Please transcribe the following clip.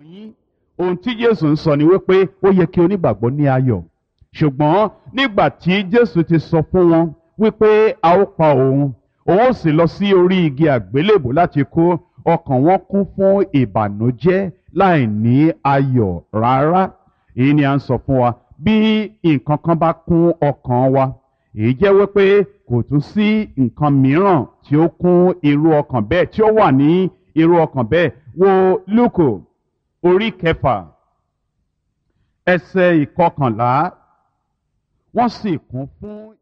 yín ohun tí jésù ń sọ ni wípé ó yẹ kí onígbàgbọ́ ní ayọ̀ ṣùgbọ́n nígbà tí jésù ti sọ fún wọn wípé a ó pa òun òun ó sì lọ sí orí igi àgbélébò láti kú ọkàn wọn kún fún ìbànújẹ́ láì ní ayọ̀ rárá èyí ni à ń sọ fún wa bí nǹkan kan bá kún ọkàn wa èyí jẹ́ wípé kò tún sí nǹkan mìíràn tí ó kún irú ọkàn bẹ́ẹ̀ tí ó wà ní irú ọkàn bẹ́ẹ̀ wo lúkò orí kẹfà ẹsẹ̀ ìkọkànlá wọ́n sì kún fún